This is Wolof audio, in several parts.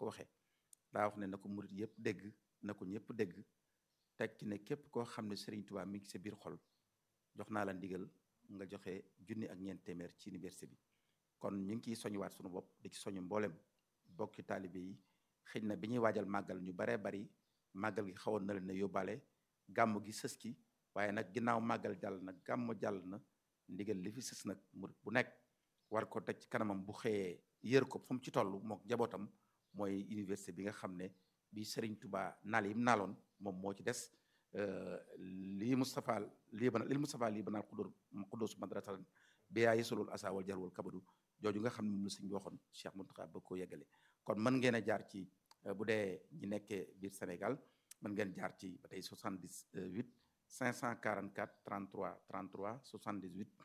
waxee daa wax ne na ko murit yëpp dégg na ko ñëpp dégg teg ci ne képp koo xam ne Serigne Touba mi ngi sa biir xol jox naa la ndigal nga joxe junni ak ñeent téeméer ci université bi kon ñu ngi ciy soñuwaat sunu bopp di ci soñu mboolem bokki taalibe yi xëy na bi ñuy waajal màggal ñu baree bari màggal gi xawoon na leen ne yóbbaale gàmm gi sës ki waaye nag ginnaaw màggal jàll na gàmm jàll na ndigal li fi sës nag murit bu nekk war ko teg ci kanamam bu xëyee yër ko fu mu ci toll mook njabootam mooy université bi nga xam ne bi Serigne Touba naal yi mu naaloon moom moo ci des lii Moustapha lii bana lii Moustapha lii banaal xudur xudus madrasatan bi yaa yesulul asa wal jarwal kabadu jooju nga xam ne moom la sëñ bi waxoon Cheikh Mountakha ba ko yeggale kon mën ngeen a jaar ci bu dee ñi nekkee biir Sénégal mën ngeen jaar ci ba tey 78 544 33 33 78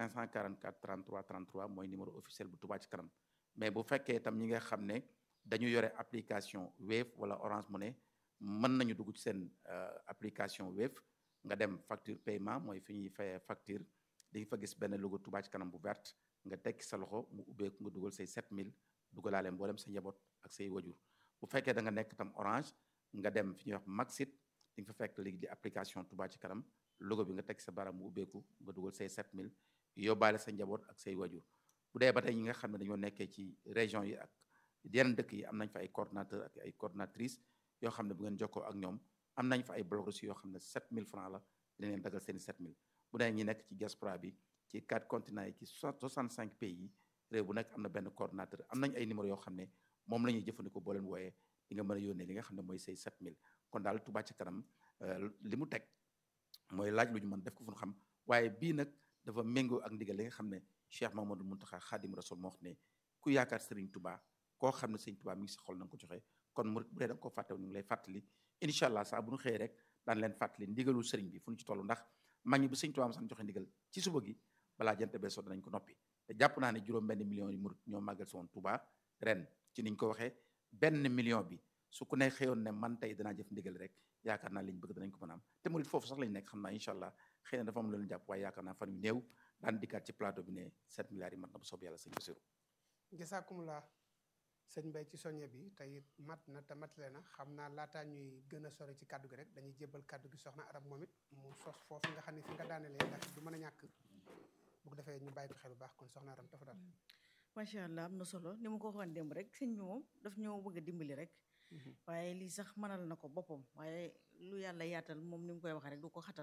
544 33 33 mooy numéro officiel bu Touba ci kanam mais bu fekkee itam ñi nga xam ne dañu yore application Wave wala Orange Money mën nañu dugg ci seen application Wave nga dem facture paiement mooy fi ñuy fayee facture di fa gis benn logo Touba ci kanam bu verte nga tekki sa loxo mu ubbeeku nga dugal say 7000 dugalaale mboolem sa njaboot ak say wajur bu fekkee da nga nekk tam Orange nga dem fi ñuy wax Maxit di nga fa fekk léegi di application Touba ci kanam logo bi nga tekki sa baram mu ubbeeku nga dugal say 7000 yóbbaale sa njaboot ak say wajur bu dee ba tey ñi nga xam ne dañoo nekkee ci région yi ak yeneen dëkk yi am nañ fa ay coordonnateur ak ay coordonnatrice yoo xam ne bu ngeen jokkoo ak ñoom am nañ fa ay bloc reçu yoo xam ne 7000 francs la dina leen dagal seeni 7000 bu dee ñi nekk ci diaspora bi ci quatre continents yi ci 65 pays yi réew bu nekk am na benn coordonnateur am nañ ay numéro yoo xam ne moom la ñuy jëfandikoo boo leen wooyee di nga mën a yónnee li nga xam ne mooy say 7000 kon daal Touba ci kanam li mu teg mooy laaj lu ñu mën def ko fu ñu xam waaye bii nag dafa méngoo ak ndigal li nga xam ne Cheikh Mamadou Mountakha Khadim Rasoul moo wax ne ku yaakaar Serigne Touba koo xam ne Serigne Touba mi ngi sa xol na nga ko joxe kon murit bu dee da nga ko fàttew ñu ngi lay fàttali incha allah saa bu ñu xëyee rek daan leen fàttali ndigalul Serigne bi fu ñu ci toll ndax mag ñi bu Serigne Touba ma san joxe ndigal ci suba gi balaa jant bee so danañ ko noppi te jàpp naa ne juróom benn million yi murit ñoo màggal si woon Touba ren ci niñ ko waxee benn million bi su ku ne xëyoon ne man tey danaa jëf ndigal rek yaakaar naa liñ bëgg danañ ko mën a am te murit foofu sax lañ nekk xam naa incha allah xëy na dafa am leen jàpp waaye yaakaar naa fan yu néew daan dikkaat ci plateau bi ne 7 milliards yi mat na bu soob yàlla sëñ Bassirou jasaakumulaa sëñ Mbay ci soñe bi te it mat na te matale na xam naa laataa ñuy gën a sori ci kàddu gi rek dañuy jébbal kàddu gi soxna arab moom it mu sos foofu nga xam ne fi nga daanelee ndax du mën a ñàkk bu ko defee ñu bàyyi ko xel bu baax kon soxna arab dafa daal macha allah am na solo ni ma ko waxoon démb rek sëñ bi moom daf ñoo bëgg a dimbali rek waaye lii sax mënal na ko boppam waaye lu yàlla yaatal moom ni mu koy waxee rek du ko xatal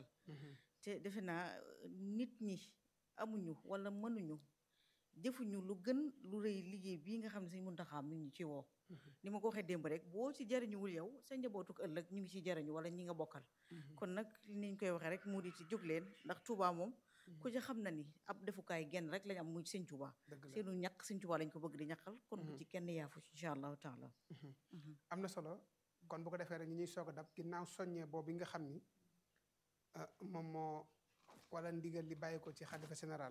te defe naa nit ñi amuñu wala mënuñu jëfuñu lu gën lu rëy liggéey bii nga xam ne sëñ Muntaxa mi ngi ci woo ni ma ko waxee démb rek boo ci jariñuwul yow sa njabootuk ëllëg ñu ngi ci jariñu wala ñi nga bokkal kon nag niñ koy waxee rek mu di ci jóg leen ndax Touba moom ku ci xam na ni ab defukaay genn rek lañ am muy sëñ Touba seenu ñàkk sëñ Touba lañ ko bëgg di ñàkkal kon bu ci kenn yaafu incha allahu taala am na solo kon bu ko defee rek ñi ñuy soog a dab ginnaaw soññee boobu nga xam ni moom moo wala ndigal li bàyyi ko ci xalifa général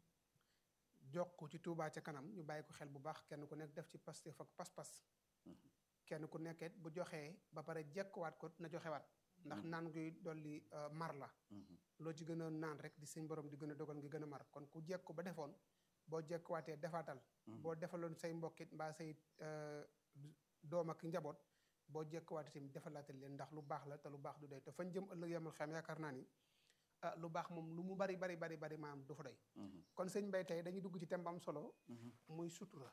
jox ko ci Touba ca kanam ñu bàyyi ko xel bu baax kenn ku nekk def ci Pastef ak pas-pas kenn ku nekket bu joxee ba pare jekkuwaat ko na joxewaat ndax naan guy dolli mar la loo ci gën a naan rek di sëñ borom di gën a dogal ngi gën a mar kon ku jekku ba defoon boo jekkuwaatee defaatal boo defaloon say mbokkit mbaa say doom ak njaboot boo jekkuwaatee tamit defalaatal leen ndax lu baax la te lu baax du doy te fañ jëm ëllëg yamal xam yaakaar naa ni ah lu baax moom lu mu bari bari bari bari maam du fa doy kon sëñ Mbay tey dañuy dugg ci thème bu am solo muy sutura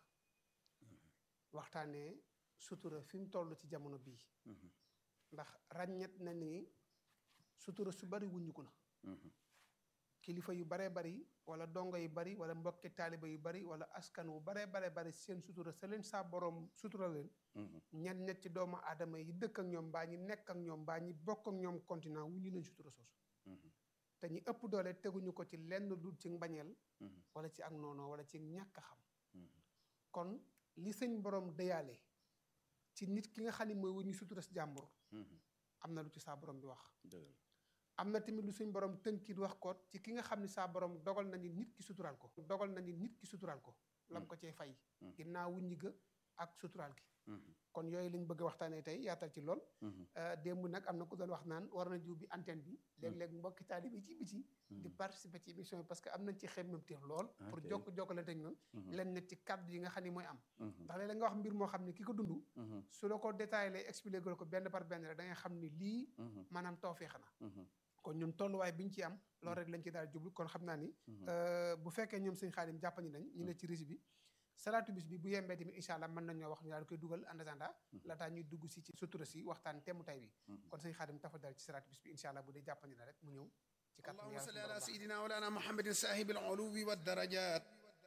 waxtaanee sutura fi mu toll ci jamono bii ndax ràññet na ni sutura su bari wuññiku na kilifa yu baree bari wala dongo yu bari wala mbokki taaliba yu bari wala askan wu baree bare bari seen sutura sa leen saa boroom sutura leen ñen ñet ci doomu aadama yi dëkk ak ñoom mbaa ñi nekk ak ñoom mbaa ñi bokk ak ñoom continent wuññi leen sutura soosu te ñi ëpp doole teguñu ko ci lenn dul ci mbañeel wala ci ak noonoo wala ci ñàkk a xam kon li sëñ borom dëyaale ci nit ki nga xam ne mooy wuñu sutura si jàmbur am na lu ci saa borom bi wax am na tamit lu suñ borom tënkit wax ko ci ki nga xam ne saa borom dogal na ni nit ki suturaal ko dogal na ni nit ki suturaal ko lam ko cee fay ginnaaw wuññi ga ak suturaal gi kon yooyu lañ bëgg a waxtaanee tey yaatal ci lool démb nag am na ku doon wax naan war na jiw bi antenne bi léeg-léeg mbokki taalibe ci biti di participer ci émission bi parce que am nañ ci xemmemteef lool pour Ok. jokk jokkalante ak ñun Mhm. leen ne ci kàddu yi nga xam ni mooy am Mhm. ndax léeg-léeg nga wax mbir moo xam ne ki ko dund Mhm. su la ko détaillé lay expliqué ko benn par benn rek da ngay xam ni lii Mhm. maanaam tawfeex na Mhm. kon ñun tolluwaay bi ñu ci am loolu rek lañ ci daal jublu kon xam naa ni Mhm. euh, bu fekkee ñoom sëñ Xaadim jàppandi nañ ñu ne ci rési bi salaatu bis bi bu yembee tamit incha allah mën nañ ñoo wax ñu daal di koy dugal en attendant laataa ñuy dugg si ci sutura si waxtaan temu tay bi Mhm. kon sëñ Xaadim tafa dal ci salaatu bis bi incha allah bu dee jàppandi na rek mu ñëw ci kàttan اللهم yàlla صل suñu على borom baax. سيدنا مولانا محمد صاحب العلو والدرجات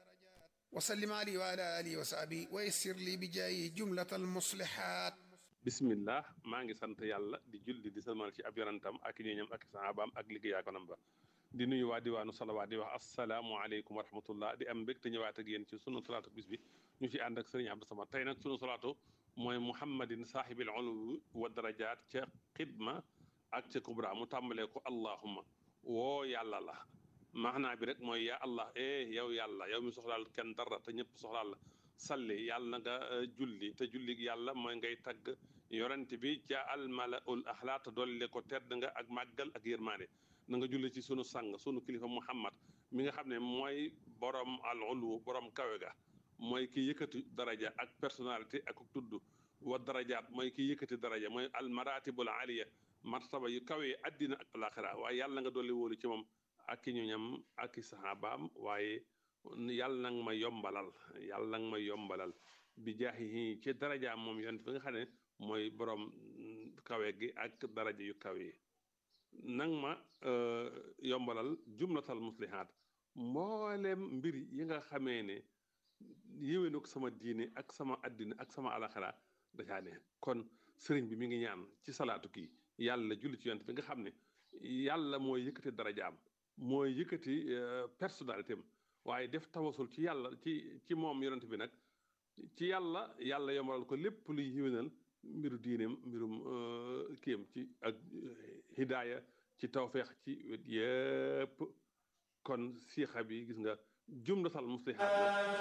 وسلم عليه وعلى آله وصحبه ويسر لي بجايه جملة المصلحات bismillah maa ngi sant yàlla di julli di salmal ci ab yonantam ak ñooñam ak sahabaam ak liggéeyaakonam ba di nuyu waa diwaanu salawaat di wax asalaamualeykum wa rahmatullah di am mbégte ñëwaat ak yéen ci sunu salaatu bis bi ñu ci ànd ak sëriñ Abdou Samad tey nag sunu salaatu mooy muhammadin saahibil uluwi wa darajaat ca xidma ak ca kubra mu tàmbalee ko allahumma woo yàlla la maanaa bi rek mooy yaa allah eh yow yàlla yow mi soxlaal kenn dara te ñëpp soxlaal la salli yàlla na nga eh, julli te julli yàlla mooy ngay tagg yorante bi ca almalaul axlaa te dolli ko tedd nga ak màggal ak yërmaande na nga julli ci sunu sang sunu kilifa muhammad mi nga xam ne mooy borom al ulu borom kawe ga mooy ki yëkkati daraja ak personnalité ak tudd wa darajaat mooy ki yëkkati daraja mooy al maratibul aliya martaba yu kawe yi addina ak alaxira waaye yàlla nga dolli wóolu ci moom ak i ñoñam ak i saxaabaam waaye yàlla nag ma yombalal yàlla nag ma yombalal bi jaahi ci darajaam moom yonent bi nga xam ne mooy borom mm, kawe gi ak daraja yu kawe yi nang ma euh, yombalal jumlatal muslihaat mboolem mbir yi nga xamee ne yéwénuk sama diine ak sama addina ak sama alaxira dacaa ne kon sëriñ bi mi ngi ñaan ci salaatu kii yàlla julli ci yonent bi nga xam ne yàlla mooy yëkkati darajaam mooy yëkkati euh, personnalité am waaye def tawasul ci yàlla ci ci moom yonent bi nag ci yàlla yàlla yombalal ko lépp luy yiwénal mbiru diineem mbirum euh, kiyam ci ak euh, hidaaya ci tawfeex ci wet yépp kon siixa bi gis nga jumlatal muslihaat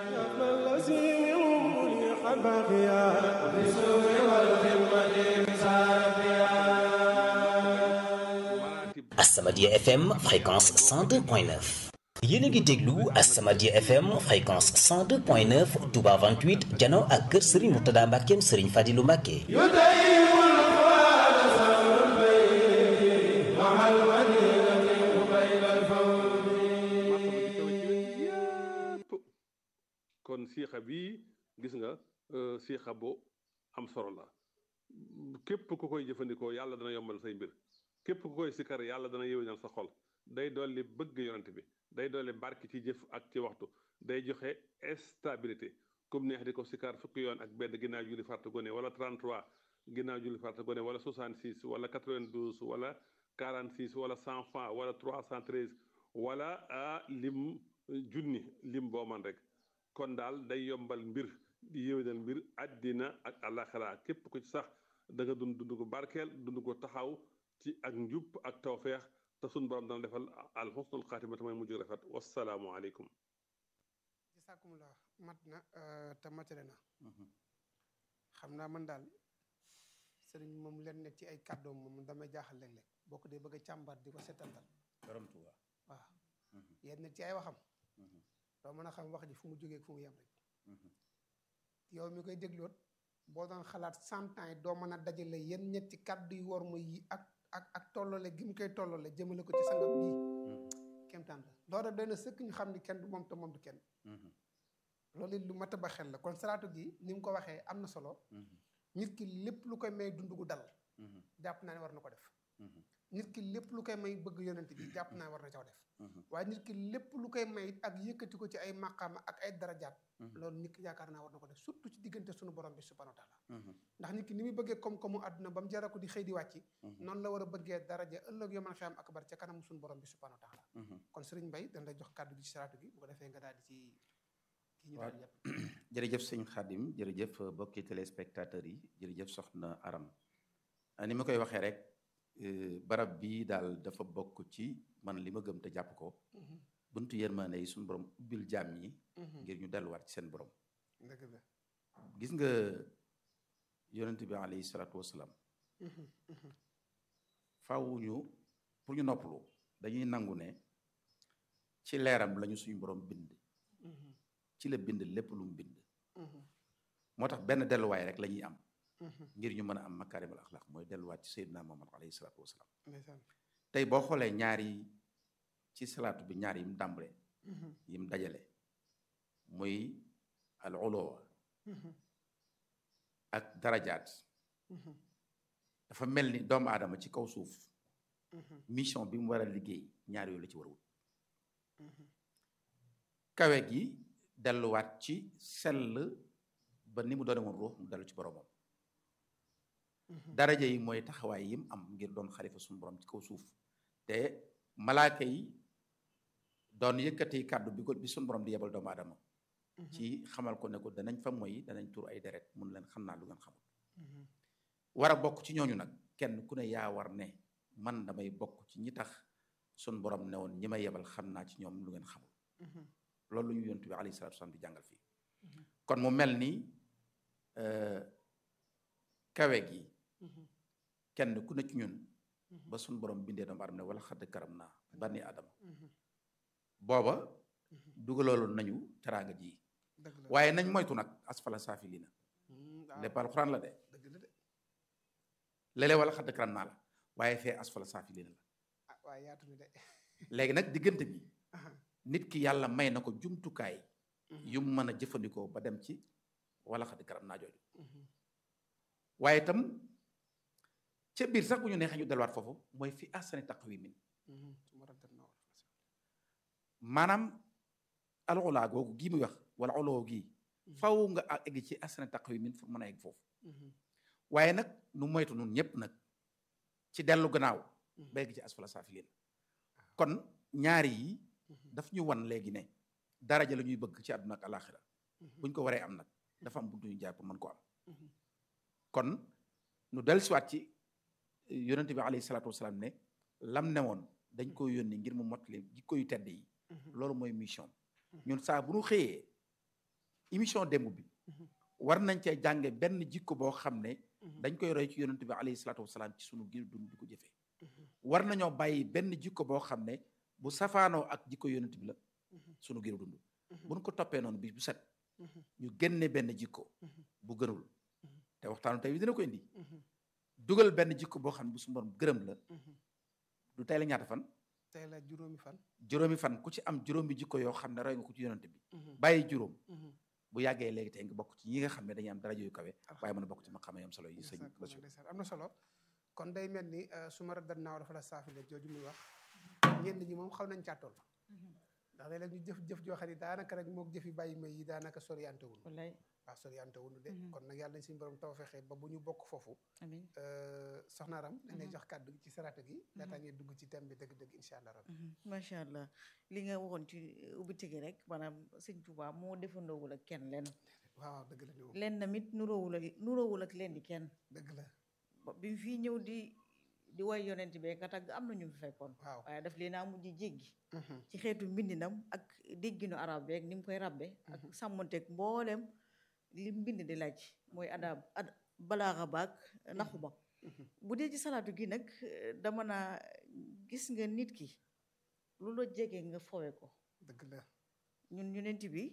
maratib As-Samadiyya FM fréquence 102.9 yéen a ngi déglu As-Samadiyya FM fréquence 102.9 Touba 28 jano ak kër Serigne Mourtada Mbackeem Serigne Fadilou Mbacke martaba ji kawe ci wet yépp kon siixa bi gis nga euh, siixa bu am solo la képp ku koy jëfandikoo yàlla dana yombal say mbir képp ku koy sikkar yàlla dana yéwénal sa xol day dolli bëgg yonent bi day dolli barki ci jëf ak ci waxtu day joxe stabilité comme neex di ko sikkar fukki yoon ak benn ginnaaw julli farta gone wala 33 ginnaaw julli farta gone wala 66 wala 92 wala 46 wala 100 francs wala 313 wala a lim junni lim boo man rek kon daal day yombal mbir di yéwénal mbir àddina ak àllaxira képp ku ci sax da nga dund dund ko barkeel dund ko taxaw ci ak njub ak tawfeex te sun borom dana defal al xusnul xaatimata mooy mujj rafet wasalaamu aleykum jisaakumullah mat na euh, te matale na Mhm. xam naa man daal sëriñ moom leen ne ci ay kàddoom moom damay jaaxal léeg-léeg boo ko dee bëgg a càmbar di ko setantal borom Tuuba waaw Mhm. yenn ci ay waxam Mhm. doo mën a xam wax ji fu mu jógee ak fu mu yem rek Mhm. yow mi koy dégloot boo doon xalaat cent ans yi doo mën a dajale yenn ñetti kàddu yu war ma yi ak ak ak tollale gi mu koy tollale jëmale ko ci sangam bii Mhm. kemtaan la loolu doy na sëkk ñu xam ni kenn du moom te moom du kenn Mhm. loolu it lu mat a ba xel la kon salaatu gi ni mu ko waxee am na solo Mhm. nit ki lépp lu koy may dund gu dal Mhm. jàpp naa ne war na ko def Mhm. nit ki lépp lu koy may bëgg yonent bi jàpp naa ne war na caw def Mhm. waaye nit ki lépp lu koy may ak yëkkati ko ci ay maqaama ak ay darajaat Mhm. loolu nit ki yaakaar naa war na ko def surtout ci diggante sunu borom bi subhanahu wa taala Mhm. ndax nit ki ni muy bëggee koom-koomu àdduna ba mu jaral ko di xëy di wàcci Mhm. noonu la war a bëggee daraja ëllëg yoman xiyam akbar ca kanamu sunu borom bi subhanahu wa taala Mhm. kon sëriñ Mbay dañ lay jox kàddu gi ci salaatu gi bu ko defee nga daal di ci kii ñu Waaw. daal di yëpp jërëjëf sëñ Xaadim jërëjëf bokki téléspectateurs yi jërëjëf soxna Aram ah, ni ma koy waxee rek euh, barab bii daal dafa bokk ci man li ma gëm te jàpp ko Mhm, buntu yërmande yi suñu borom ubbil jaam ñi mhm. ngir ñu delluwaat ci seen borom dëgg la gis nga yonent bi alayhi salaatu wasalaam Mhm, mhm. faaw ñu pour ñu noppalu dañuy nangu ne ci leeram lañu suñu borom bind ci la bind lépp lu mu bind moo tax benn delluwaay rek la ñuy am ngir ñu mën a am makaarimul axlaq mooy delluwaat ci Seydina Muhammad alayhi salaatu wasalaam ndeysaan tey boo xoolee ñaar yi ci salaatu bi ñaar yi mu dàmbale yi mu dajale muy al uluwa ak darajaat dafa mel ni doomu aadama ci kaw suuf mission bi mu war a liggéey ñaar yooyu la ci war a wut kawe gi delluwaat ci sell ba ni mu doone woon ruux mu dellu ci boromam daraja yi mooy taxawaay yi mu am ngir doon xalifa suñu borom ci kaw suuf te malaaka yi doon yëkkati kàddu bi ko bi suñu borom di yebal doomu aadama ci xamal ko ne ko danañ fa moy danañ tur ay deret mun leen xam naa lu ngeen xamul war a bokk ci ñooñu nag kenn ku ne yaa war ne man damay bokk ci ñi tax suñu borom ne woon ñi may yebal xam naa ci ñoom lu ngeen xamul loolu lu ñu yontu bi alayhi salaatu wasalaam di jàngal fii kon mu mel ni kawe gi kenn ku ne ci ñun ba suñu borom bindee doomu aadama ne wala xadd karam naa bani adama booba dugaloolu nañu teraanga ji dëgg la waaye nañ moytu nag asfala saafilina waaw lépp alxuraan la de dëgg la de léeg-léeg wala xadd karam naa la waaye fee asfala saafilina la ah waaye yaatu ni de léegi nag diggante bi aha nit ki yàlla may na ko jumtukaay yu mu mën a jëfandikoo ba dem ci wala xadd karam naa jooju waaye itam ca biir sax bu ñu neexee ñu delluwaat foofu mooy fi ahsani taqwimin su ma raddat na wala maanaam alxulaa googu gii muy wax wala oloo gii faw nga a- egg ci ahsani taqwimin pour mën a egg foofu waaye nag nu moytu nun ñëpp nag ci dellu gannaaw ba egg ci asfala saafiliin kon ñaari yi daf ñu wan léegi ne daraja la ñuy bëgg ci àdduna ak alaxira buñ ko waree am nag dafa am buntu ñu jaar pour mën ko am kon nu dellusiwaat ci yonente bi alayhi salaatu wasalaam ne lam ne woon dañ ko yónni ngir mu mottali jikko yu tedd yi loolu mooy mission ñun saa bu ñu xëyee émission démb bi war nañ cee jànge benn jikko boo xam ne dañ koy roy ci yonente bi alayhi salaatu wasalaam ci sunu giir dund di ko jëfee war nañoo bàyyi benn jikko boo xam ne bu safaanoo ak jikko yonente bi la sunu giir dund buñ ko toppee noonu bi bu set ñu génne benn jikko bu gënul te waxtaanu tey bi dina ko indi dugal benn jikko boo xam ne bu su borom gërëm la du tey la ñaata fan tey la juróomi fan juróomi fan ku ci am juróomi jikko yoo xam ne roy nga ko ci yonante bi bàyyi juróom bu yàggee léegi tey nga bokk ci ñi nga xam ne dañuy am daraja yu kawe waaye mën a bokk ci ma xamee am solo yi sëñ Ndeysaan, Bachir ndeysaan. am na solo kon day mel ni euh, su ma raddat naaw dafa la saafile jooju muy wax ñenn ñi moom xaw nañ caa toll ndax léeg-léeg ñu jëf jëf joo xam ne daanaka rek mook jëfi bàyyi may yi daanaka soriante wul wallaay waaw soriante wul de Mhm. kon nag yàlla nañ suñu borom taw fexe ba bu ñu bokk foofu amiin euh, soxna Ram dañ lay Mhm. jox kàddu gi ci sarata gi laataa ngeen dugg ci thème bi dëgg-dëgg incha allah rabbi Mhm. macha allah li nga waxoon ci ubbite gi rek maanaam sëñ Tuubaa moo defandoowul ak kenn lenn waaw waaw dëgg la ni moom lenn tamit nuroowul ak nuroowul ak leen di kenn dëgg la ba bi mu fii ñëw di di way yonent bi ka tagg am na ñu fi fekkoon waaw waaye daf leen a mujj jéggi Mhm. ci xeetu mbindinam ak dégginu arab beeg ni mu koy rabbe ak sàmmonteeg mbooleem li mbind di laaj mooy adab ad balaaxa baag naxu ba Mhm. bu dee ci salaatu gi nag eh, dama naa gis nga nit ki lu la jege nga fowe ko dëgg la ñun yonent bi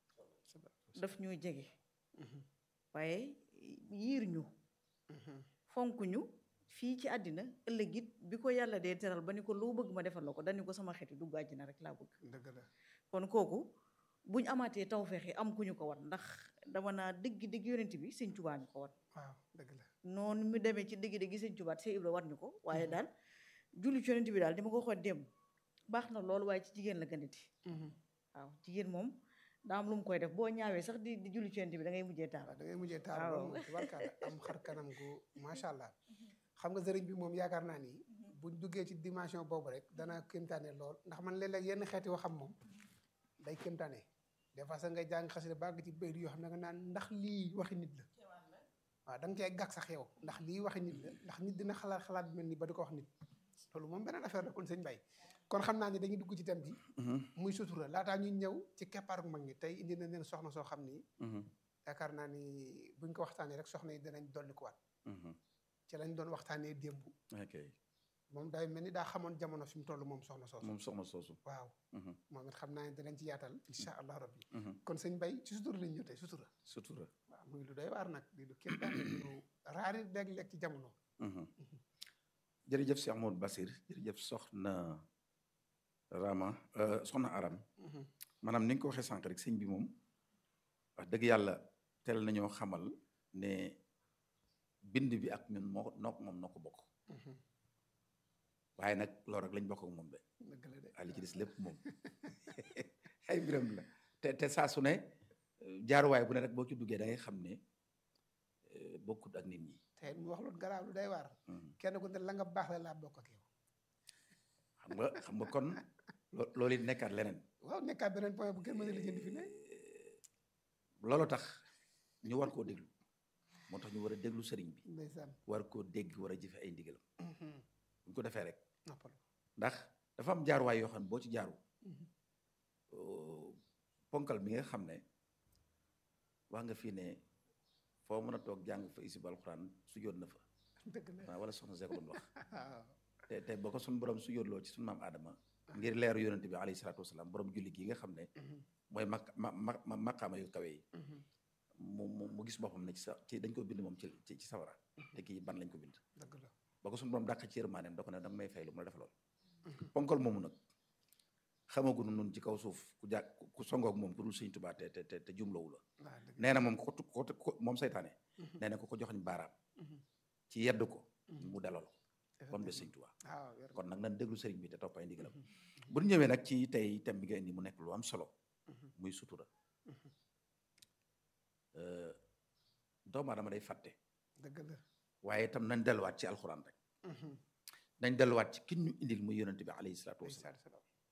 daf ñoo jege Mhm. waaye yiir ñu Mhm. fonk ñu fii ci àddina ëllëg it bi ko yàlla dee teral ba ni ko loo bëgg ma defal la ko dañu ko sama xeeti dugg àjjina rek laa bëgg dëgg la kon kooku buñ amaatee tawfeex yi am ku ñu ko wan ndax dama naa dëgg dëgg yonent bi sëñ Tuubaa ñu ko wan waaw dëgg la noonu mu demee ci dëgg dëgg sëñ Tuubaa Seex Ibra war ñu ko waaye daal julli ci yonent bi daal dama ko waxoon démb baax na loolu waaye ci jigéen la gënati Mhm. waaw jigéen moom daa am lu mu koy def boo ñaawee sax di di julli ci yonent bi da ngay mujjee taal waaw da ngay mujjee taal waaw. loolu moom tubarkalla am xar kanam gu macha allah xam nga sëriñ bi moom yaakaar naa ni buñ duggee ci dimension boobu rek dana kéemtaane lool ndax man léeg-léeg yenn xeeti waxam moom day kéemtaane des fois sax ngay jàng xasida bàgg ci bayit yoo xam ne nga naan ndax lii waxi nit la waaw da nga cee gàg sax yow ndax lii waxi nit la ndax nit dina xalaat xalaat bi mel ni ba di ko wax nit loolu moom beneen affaire la kon sëñ Bay kon xam naa ni dañuy dugg ci thème bi Mhm, muy sutura laataa ñuy ñëw ci keppaaru mag ñi tey indi na leen soxna soo xam ni mhm, yaakaar naa ni buñ ko waxtaanee rek soxna yi danañ dolli ko waat mhm. ci lañ doon waxtaanee démb ok moom day mel ni daa xamoon jamono fi mu toll moom soxna soosu moom soxna soosu waaw Mhm, moom it xam naa ne danañ ci yaatal incha allah rabbi mhm. kon sëñ Bay ci sutura lañ ñëw tey sutura sutura waaw muy lu doy waar nag di lu képp daal di lu raari léeg-léeg ci jamono Mhm. jërëjëf Cheikh Modou Basir jërëjëf soxna Rama euh, soxna Aram Mhm, maanaam ni nga ko waxee sànq rek sëñ bi moom wax dëgg yàlla teel nañoo xamal ne bind bi ak ñun moo noo moom noo ko bokk mhm. waaye nag loolu rek lañ bokk ak moom de dëgg la de waaye li ci des lépp moom ay mbiram la te te saa su ne euh, jaaruwaay bu ne rek boo ci duggee da ngay xam ne euh, bokkut ak nit ñi te mu wax lu garaaw lu day waar Mhm. kenn ku ne la nga baax la laa bokk ak yow xam nga xam nga kon lo- loolu it nekkaat leneen waaw nekkaat beneen point bu kenn mën a lijjanti fi ne loolu tax ñu war koo déglu moo tax ñu war a déglu sëriñ bi ndeysaan war koo dégg war a jëfe ay ndigalam Mhm, bu ñu ko defee rek noppalu ndax dafa am jaaruwaay yoo xam ne boo ci jaaru Mhm, euh, ponkal mi nga xam ne wax nga fii ne foo mën a toog jàng fa isib alxuraan su yoon na fa dëgg la waaw wala soxna Seck doon wax waaw te te ba ko suñu borom su yóotloo ci suñu maam Adama ngir leeru yonente bi alayhi salaatu wasalaam borom julli gi nga xam ne Mhm, mooy mak ma ma maqaama yu kawe yi mhm, mu mu mu gis boppam ne ci sa ci dañ ko bind moom ci ci ci sawara te kii ban lañ ko bind dëgg la ba ko suñu borom dàq ci yërmaaneem da ko ne danga may fay lu mu la defaloon Mhm. ponkal moomu nag xamaguñu nun ci kaw suuf ku jàkk ku songoog moom ku dul sëñ Tuubaa te te te te jumlawu la waaw dëgg nee na moom ko ko ko moom saytaane Mhm, nee na ko ko joxañ baaraam mhm, ci yedd ko mhm. mu dalal ko ba mu des sëñ Tuubaa waaw wér kon nag nan déglu sëriñ bi te topp ay ndigalam Mhm, bu ñu ñëwee nag ci tey thème bi nga indi mu nekk lu am solo mhm, muy sutura mhm. Euh, doomu aadama day fàtte dëgg la waaye itam nañ delluwaat ci alxuraan rek Mhm, nañ delluwaat ci kin ñu indil muy yonente bi alayhi salaatu alayhi wasalaam salaatu salaam.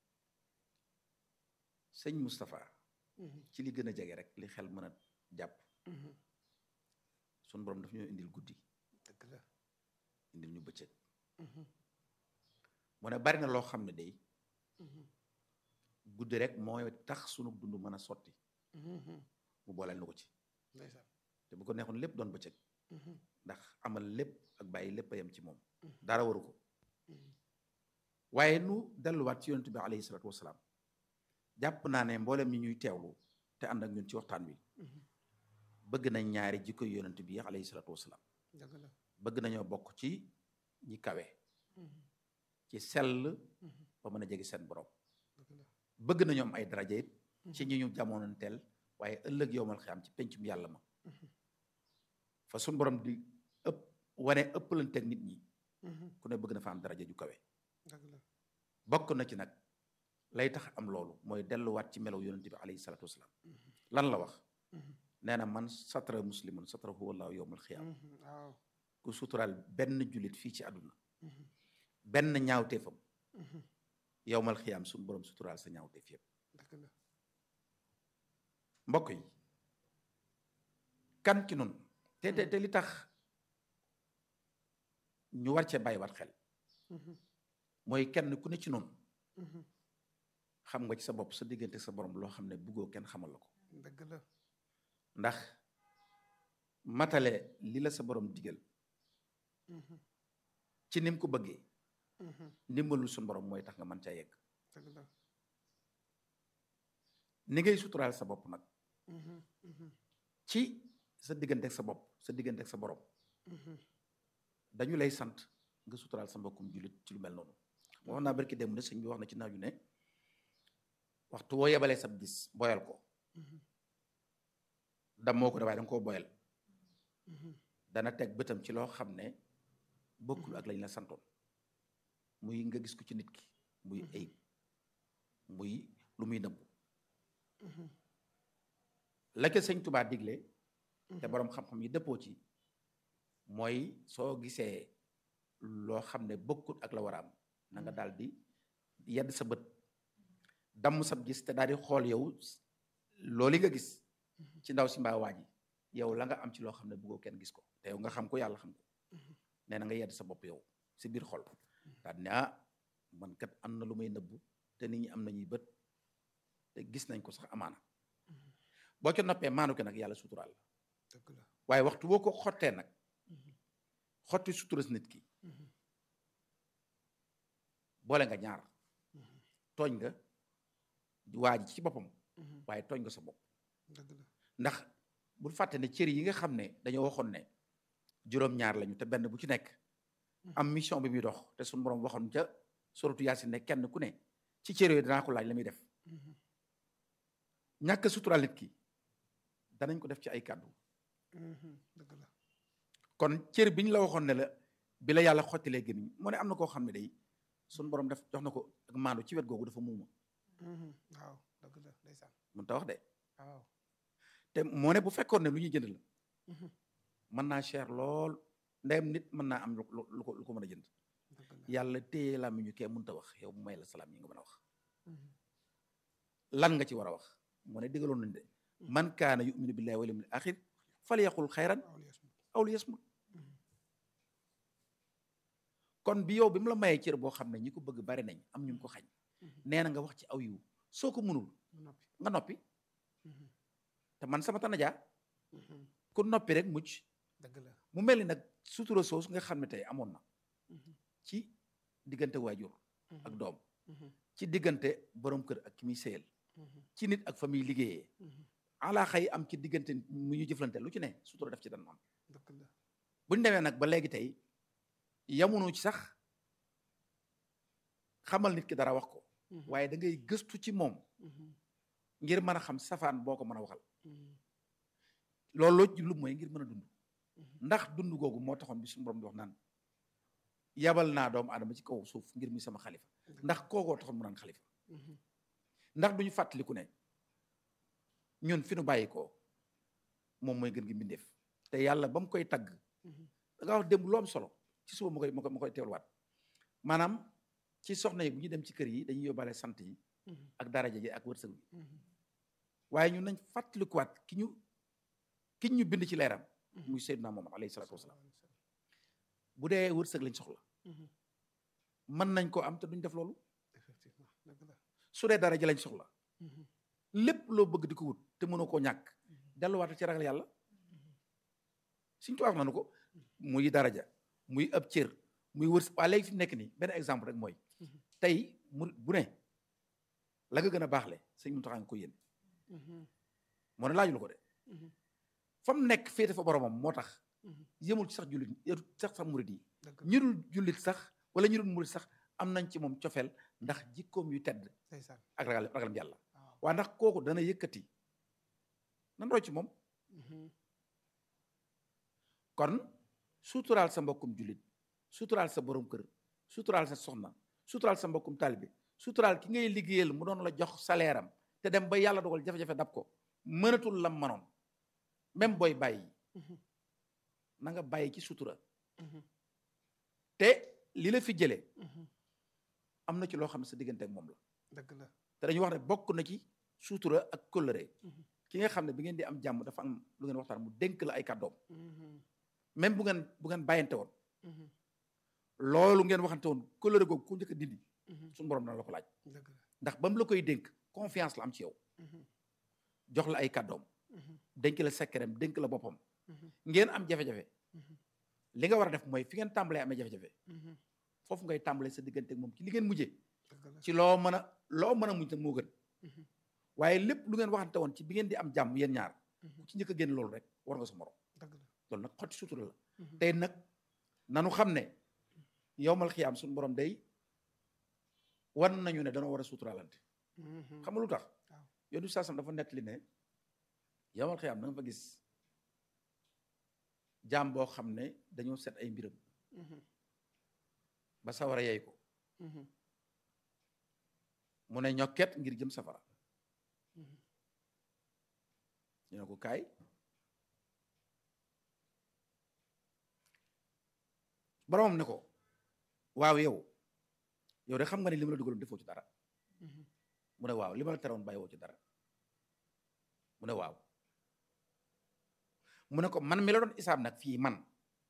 sëñ Moustapha Mhm, ci li gën a jege rek li xel mën a jàpp mhm. sun borom daf ñoo indil guddi dëgg la indil ñu bëccëg Mhm, mu ne bari na loo xam ne day mhm, guddi rek mooy tax sunu dund mën a sotti mhm. mu booleel na ko ci ndeysaan te bu ko neexoon lépp doon bëccëg Mhm, ndax amal lépp ak bàyyi lépp a yem ci moom Mhm. dara waru ko mhm. waaye nu delluwaat ci yonent bi alayhi salaatu wasalaam jàpp naa ne mboolem ñi ñuy teewlu te ànd ak ñun ci waxtaan wi Mhm, bëgg nañ ñaari jikko yonent bi alayhi salaatu wasalaam dëgg la bëgg nañoo bokk ci ñi kawe Mhm, ci sell mhm. ba mën a jege seen borom dëgg la bëgg nañoo am ay daraja it ci ñi ñu jamonoonteel waaye ëllëg yowmal xiyaam ci pencum yàlla ma Mhm, fa suñ borom di ëpp wane ëppalanteeg nit ñi mhm. ku ne bëgg na fa am daraja ju kawe dëgg la bokk na ci nag lay tax am loolu mooy delluwaat ci melaw yonente bi alayhi salaatu wasalaam Mhm, lan la wax mhm, nee na man satara muslimun satarahu wallahu yowmal xiyaam mhm. waaw ku suturaal benn jullit fii ci àdduna Mhm, benn ñaawteefam mhm. yowmal xiyaam suñ borom suturaal sa ñaawteef yëpp dëgg la mbokk yi kan ci nun te te te li tax ñu war cee bàyyiwaat xel Mhm, mooy kenn ku ne ci nun mhm. xam nga ci sa bopp sa diggante sa borom loo xam ne buggoo kenn xamal la ko dëgg la ndax matale li la sa borom digal Mhm, ci nim ko bëggee mhm. ndimbalul suñu borom mooy tax nga mën caa yegg dëgg la ni ngay suturaal sa bopp nag Mhm, mhm, ci sa diggante ak sa bopp sa diggante ak sa borom mhm. dañu lay sant nga suturaal sa mbokkum jullit ci lu mel noonu wax naa barki dem ne sëñ bi wax na ci naaju ne waxtu woo yebalee sab gis boyal ko Mhm, dam moo ko de waaye da nga koo boyal mhm. dana teg bëtam ci loo xam ne bokkul ak lañ la santoon muy nga gis ko ci nit ki muy ayib muy lu muy nëbbu Mhm, la ca sëñ Tubaa digle te borom xam-xam yi dëppoo ci mooy soo gisee loo xam ne bokkul ak la war a am na nga daal di yedd sa bët damm sab gis te daal di xool yow loolu nga gis ci ndaw si mbaa waa ji yow la nga am ci loo xam ne bëggoo kenn gis ko te yow nga xam ko yàlla xam ko nee na nga yedd sa bopp yow si biir xol daal di ne ah man kat am na lu may nëbbu te nit ñi am nañuy bët te gis nañ ko sax amaana boo ca noppee maanu ke nag yàlla suturaal la dëgg la waaye waxtu boo ko xottee nag xotti suturas nit ki boole nga ñaar tooñ nga waa ji ci boppam waaye tooñ nga sa bopp dëgg la ndax bul fàtte ne cër yi nga xam ne dañoo waxoon ne juróom-ñaar lañu te benn bu ci nekk am mission bi muy dox te suñu borom waxoon ca suratu yaasin ne kenn ku ne ci cër yooyu danaa ko laaj la muy def ñàkk suturaal nit ki danañ ko def ci ay kàddu dëgg la kon cër bi ñu la waxoon ne la bi la yàlla xottilee gémmiñ moo ne am na koo xam ne day suñu borom def jox na ko ak maandu ci wet googu dafa muuma waaw dëgg la ndeysaan mun ta wax de waaw te moo ne bu fekkoon ne lu ñuy jënd la mën naa cher lool ndeyam nit mën naa am lu lu ko lu ko mën a jënd dëgg la yàlla téye làmmiñu kee mënta wax yow mu may la salaam yi nga mën a wax lan nga ci war a wax moo ne digaloon nañ de man kaana yuminu billahi wal yawmil axir falyaqul xayran waaw li yasmut aw liyasmut kon bi yow bi mu la mayee cër boo xam ne ñi ko bëgg bari nañ am ñu ko xañ nee na nga wax ci aw yiw soo ko mënul mu noppi nga noppi te man sama tanaja ku noppi rek mucc dëgg la mu mel ni nag sutura soos nga xam ne tey amoon na ci diggante waajur ak doom ci diggante borom kër ak ki muy sëyal ci nit ak fa muy liggéeyee ala xëy am ci diggante mu ñu jëflante lu ci ne sutura def ci dan am dëgg la bu ñu demee nag ba léegi tey yamunu ci sax xamal nit ki dara wax ko waaye da ngay gëstu ci moom ngir mën a xam safaan boo ko mën a waxal loolu loo jublu mooy ngir mën a dund ndax dund googu moo taxoon bi suñu borom di wax naan yabal naa doomu aadama ci kaw suuf ngir muy sama xalifa ndax kookoo taxoon mu naan xalifa ndax duñu fàttaliku ne ñun fi nu bàyyi ko moom mooy gën gi mbindeef te yàlla ba mu koy tagg da nga wax démb lu am solo ci suba ma koy ma koy ma koy teewluwaat maanaam ci soxna yi bu ñu dem ci kër yi dañuy yóbbaale sant yi ak daraja ji ak wërsëg bi waaye ñun nañ fàttalikuwaat ki ñu ki ñu bind ci leeram muy Seydina Muhammad alayhi salaatu wasalaam bu dee wërsëg lañ soxla mën nañ koo am te duñ def loolu effectivement dëgg la su dee daraja lañ soxla lépp loo bëgg di ko wut te mënoo koo ñàkk delluwaatal ci ragal yàlla suñ ko wax nanu ko muy daraja muy ab cër muy wërs waa léegi fi mu nekk nii benn exemple rek mooy tey mu bu ne la nga gën a baaxle sëñ Muntaxa nga ko yéen moo ne laajul ko de fa mu nekk féete fa boromam moo tax yëmul ci sax jullit yëmul sax sax murit yi dëgg ñi dul jullit sax wala ñi dul murit sax am nañ ci moom cofeel ndax jikkoom yu tedd ndeysaan ak ragal ragalam yàlla waaw waa ndax kooku dana yëkkati nan roy ci moom kon suturaal sa mbokkum jullit suturaal sa borom kër suturaal sa soxna suturaal sa mbokkum taalibe suturaal ki ngay liggéeyal mu doon la jox salaire am te dem ba yàlla dogal jafe-jafe dab ko mënatul lam manoon même booy bàyyi na nga bàyyi ci sutura te li la fi jëlee am na ci loo xam ne sa diggante ak moom la dëgg la te dañuy wax ne bokk na ci sutura ak kóllëre ki nga xam ne bi ngeen di am jàmm dafa am lu ngeen waxtaan mu dénk la ay kàddoom même bu ngeen bu ngeen bàyyante woon loolu ngeen waxante woon kóllëre googu ku njëkk a dindi suñu borom dana la ko laaj dëgg la ndax ba mu la koy dénk confiance la am ci yow jox la ay kàddoom dénk la sekkereem dénk la boppam ngeen am jafe-jafe li nga war a def mooy fi ngeen tàmbalee amee jafe-jafe foofu ngay tàmbalee sa diggante ak moom ci li ngeen mujjee dëgg la ci loo mën a loo mën a muñ nag moo gën waaye lépp lu ngeen waxante woon ci bi ngeen di am jàmm yéen ñaar ku ci njëkk a génn loolu rek war nga sa morom dëgg la loolu nag xotti sutura la tey nag nanu xam ne yowmal xiyaam suñu borom day wan nañu ne danoo war a suturaalante xam nga lu tax waaw. yoonu saasam dafa nettali ne yowmal xiyaam da nga fa gis jaam boo xam ne dañoo set ay mbiram ba sawara yey ko mu ne ñokket ngir jëm safara ñu ne ko kaay boromam ne ko waaw yow yow de xam nga ne li ma la dugaloon defoo ci dara mu ne waaw li ma la teroon bàyyiwoo ci dara mu ne waaw mu ne ko man mi la doon isaab nag fii man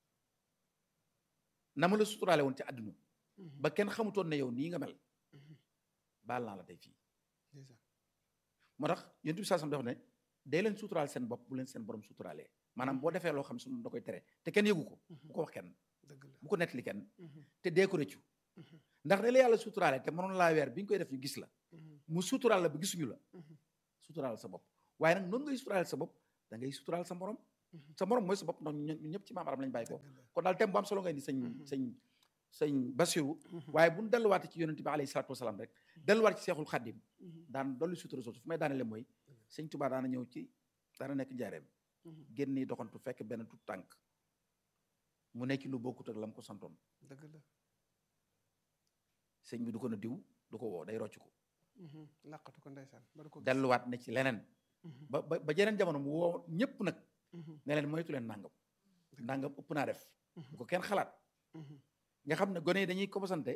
na ma la suturaale woon ci àdduna ba kenn xamutoon ne yow nii nga mel baal naa la tey fii ndeysaan moo tax yonent bi saasam dafa ne day leen suturaal seen bopp bu leen seen borom suturaalee maanaam boo defee loo xam sunu da koy tere te kenn yëgu ko bu ko wax kenn dëgg la bu ko nettali kenn te dee ko rëccu ndax da la yàlla suturaale te mënoon laa weer bi nga koy def ñu gis la mu suturaal la ba gisuñu la suturaal sa bopp waaye nag noonu ngay suturaal sa bopp da ngay suturaal sa morom sa morom mooy sa bopp ndax ñu ñëpp ci maam aram lañ bàyyi ko kon daal thème bu am solo ngay di sëñ sëñ sëñ Basiru waaye bu ñu delluwaate ci yonente bi alayhi salaatu wasalaam rek delluwaat ci seexul xaddim daan dolli sutura soosu fu may daanele mooy sëñ Tuubaa daana ñëw ci daana nekk njaareem génn nii doxantu fekk benn tut tànk mu nekk lu bokkut ak la mu ko santoon dëgg la sëñ bi du ko na diw du ko woo day rocc ko laqatu ko ndeysaan ba du ko gis. delluwaat ne ci leneen ba ba ba jeneen jamono mu woo ñëpp nag ne leen moytu leen nangam nangam ëpp naa def bu ko kenn xalaat nga xam ne gone yi dañuy commencé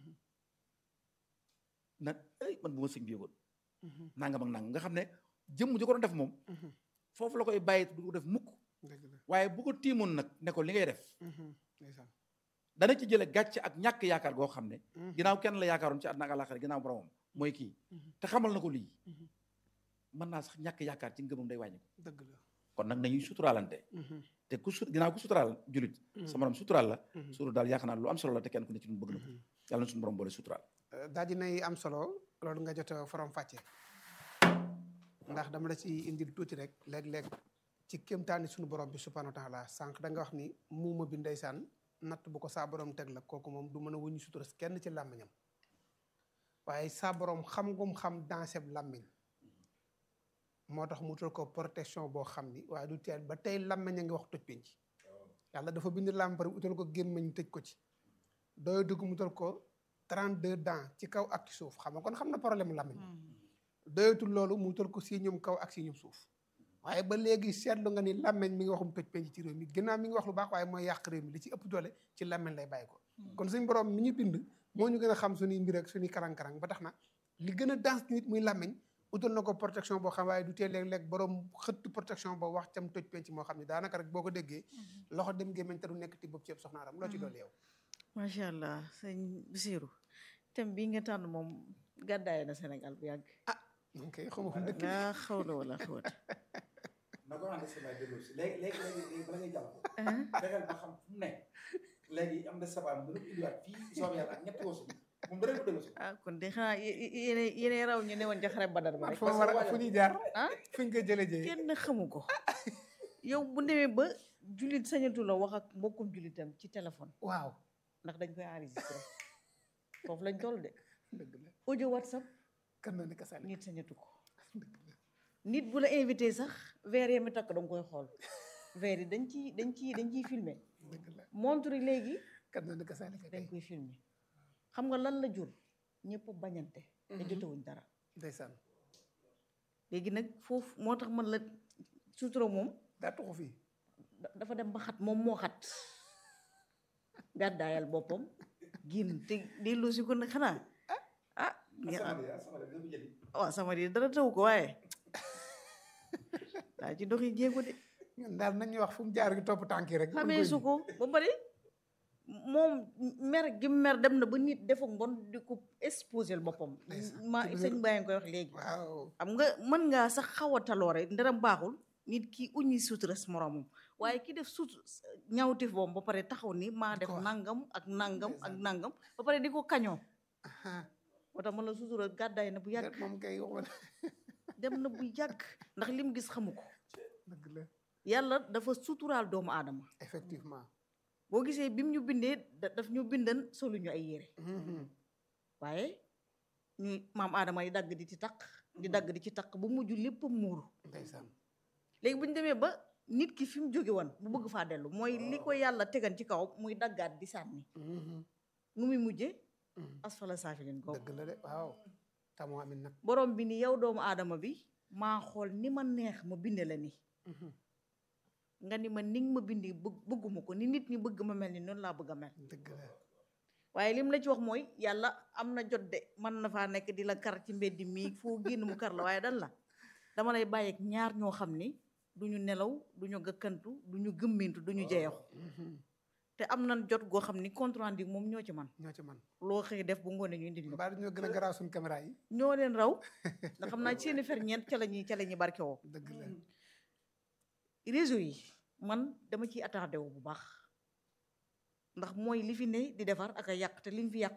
na ay man bu ma sëñ bi yëgoon nangam ak nangam nga xam ne jëmm ji ko doon def moom foofu la koy bàyyi du ko def mukk dëgg la waaye bu ko tiimoon nag ne ko li ngay def ndeysaan dana ci jële gàcce ak ñàkk yaakaar goo xam ne ginnaaw kenn la yaakaaroon ci àdduna ak àllaaxira ginnaaw boromam mooy kii te xamal na ko lii mën naa sax ñàkk yaakaar ci ngëmam day wàññi ko dëgg la kon nag nañuy suturaalante te ku su ginnaaw ku suturaal julit sa morom suturaal la suru daal yaakaar naa lu am solo la te kenn ku ne ci ñun bëgg na ko yàlla na suñu borom boole suturaal daal dinay am solo loolu nga jot a forom fàcce ndax dama la ci indil tuuti rek léeg-léeg ci kéemtaani suñu borom bi subhanahu wa taala sànq da nga wax ni muuma bi ndeysaan natt bu ko saa borom teg la kooku moom du mën a wuñu sutura kenn ci làmmiñam waaye saa borom xam ngum xam danseb làmmiñ moo tax mu utal ko protection boo xam ni waaye du teel ba tey làmmiñ a ngi wax toj penc yàlla dafa bind làmp pare utal ko gémmiñ tëj ko ci doy dugg mu utal ko 32 dents ci kaw ak ci suuf xam nga kon xam na problème làmmiñ doyatul loolu mu utal ko si ñum kaw ak si ñum suuf waaye ba léegi seetlu nga ni làmmeñ mi ngi waxum toj penc ci réew mi ginnaaw mi ngi wax lu baax waaye mooy yàq réew mi li ci ëpp doole ci làmmeñ lay bàyyi ko kon suñ borom mi ñu bind moo ñu gën a xam suñuy mbir ak suñuy karang-karang ba tax na li gën a dans nit muy làmmeñ utal na ko protection boo xam waaye du tee léeg-léeg borom xëtt protection boo wax cam toj penc moo xam ne daanaka rek boo ko déggee loxo dem gémmeñ te du nekk ti bopp ceeb soxna Aram loo ci doole yow macha allah sëñ Bisiru thème bii nga tànn moom gàddaay na Sénégal bu yàgg ok xawma fu mu dëkk laa xawla wala xawata na ko ànd sabaa delloo si léegi léegi léegi bala ngay jàll fexeel ba xam fu mu ne léegi am na sabaa mu indiwaat fii soobee yàlla ak ñetti woosu moom dara ko delloo si ah kon de xanaa yéene yéene raw ñu ne woon ca xare badar ba rek fu war a fu ñuy jaar ah fu ñu ko jëlee jëyee kenn xamu ko yow bu demee ba jullit sañatu la wax ak mbokkum jullitam ci téléphone waaw ndax dañ koy enregistré foofu lañ toll de dëgg la audio whatsapp kan na ni ka sali nit sañatu ko nit bu la invité sax verre yi mi takk danga koy xool verre yi dañ ciy dañ ciy dañ ciy filmé dëgg la montre yi léegi kan na ni ka sali ka dañ kay koy filmé xam nga lan la jur ñëpp bañante te jotewuñ dara ndeysaan léegi nag foofu moo tax man la sutura moom daa tuxu fii da- dafa dem ba xat moom moo xat gàddaayal boppam génn te dellu si ko nag xanaa ah waaw sama di dara taw ko waaye daa ci doxi jéego de ñun daal nañuy wax fu mu jaar gi topp tànk yi rek xamee su ko ba pare moom mer gi mer dem na ba nit defa mbon di ko exposé boppam Ndeysaan. ma Ci biir- sëñ Baye nga koy wax léegi waaw xam nga mën ngaa sax xaw a taloore ndara baaxul nit ki uñi sutura si moromam waaye ki def sut ñawtif boom ba pare taxaw ni maa Di def ko wax. nangam ak nangam ak Ndeysaan. nangam ba pare di ko kañoo aha moo tax man la sutura gàddaay na bu yàgg moom kay waxoon dem na bu yàgg ndax lim gis xamu ko dëgg la yàlla dafa suturaal doomu aadama effectivement boo gisee bim ñu bindee da- daf ñu bindan solu ñu ay yére Mhm. waaye ñuy maam aadama yi dagg di ci takk di dagg di ci takk ba mujj lépp muuru ndeysaan léegi bu ñu demee ba nit ki fi mu jóge woon mu bëgg faa dellu mooy li ko yàlla tegan ci kaw muy daggaat di sànni Mhm. nu muy mujje Mhm. asfala saafilin ko dëgg la de waaw tamoo amin nag borom bi ni yow doomu aadama bi maa xool ni ma neex ma binde la ni Mhm. nga ni ma ni nga ma bindi bëgg bëgguma ko ni nit ñi bëgg ma mel ni noonu laa bëgg a mel dëgg la waaye lim la ci wax mooy yàlla am na jot de mën na faa nekk di la kar ci mbeddi mii foo génn mu kar la waaye dan la dama lay bàyyeeg ñaar ñoo xam ni du ñu nelaw du ñu gëkkantu du ñu gëmmintu du ñu jeexu Mhm. te am nañ jot goo xam ni compte rendu moom ñoo ci man ñoo ci man loo xëy def bu ngoonee ñu indil ñu ko mbaa ñoo gën a garaaw suñ caméra yi ñoo leen raw nga xam naa seeni fer ñeent ca la ñuy ca la ñuy barke woo dëgg la réseau yi man dama ciy attardé wu bu baax ndax mooy li fi ne di defar ak a yàq te liñ fi yàq ëpp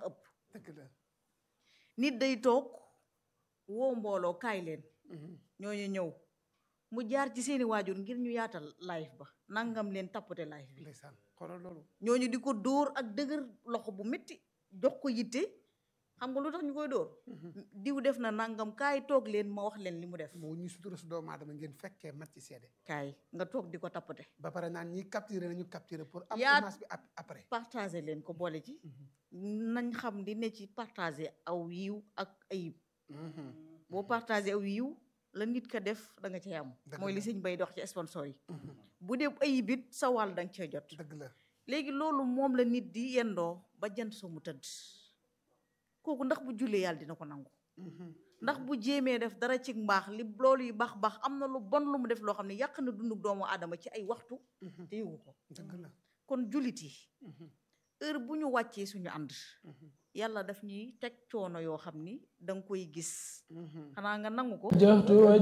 dëgg la nit day toog woo mbooloo kaay leen ñooñu ñëw mu jaar ci seeni waajur ngir ñu yaatal live ba nangam leen tappate live bi ndeysaan xoolal loolu ñooñu di ko dóor ak dëgër loxo bu métti jox ko yitte xam nga lu tax ñu koy dóor diw def na nangam kaay toog leen ma wax leen li mu def moo ñu sutura su doomu aadama ngeen fekkee mat ci seede kaay nga toog di ko tappate ba pare naan ñi capturé nañu capturé pour am Yaa- image bi ap- après partager leen ko boole ci nañ xam di ne ci partager aw yiw ak ayib boo partager aw yiw la nit ka def da nga cay am Dëgg mooy li la. sëñ bay dox ci sponsor yi bu dee ayib it sa wàll da nga cee jot dëgg la léegi loolu moom la nit di yendoo ba jant soo mu tëdd kooku ndax bu jullee yàlla dina ko nangu ndax bu jéemee def dara ci mbaax li loolu yu baax baax am na lu bon lu mu def loo xam ne yàq na dundu doomu aadama ci ay waxtu te yëgu ko dëgg la kon jullit yi heure bu ñu wàccee suñu ànd yàlla daf ñuy teg coono yoo xam ni da nga koy gis xanaa nga nangu ko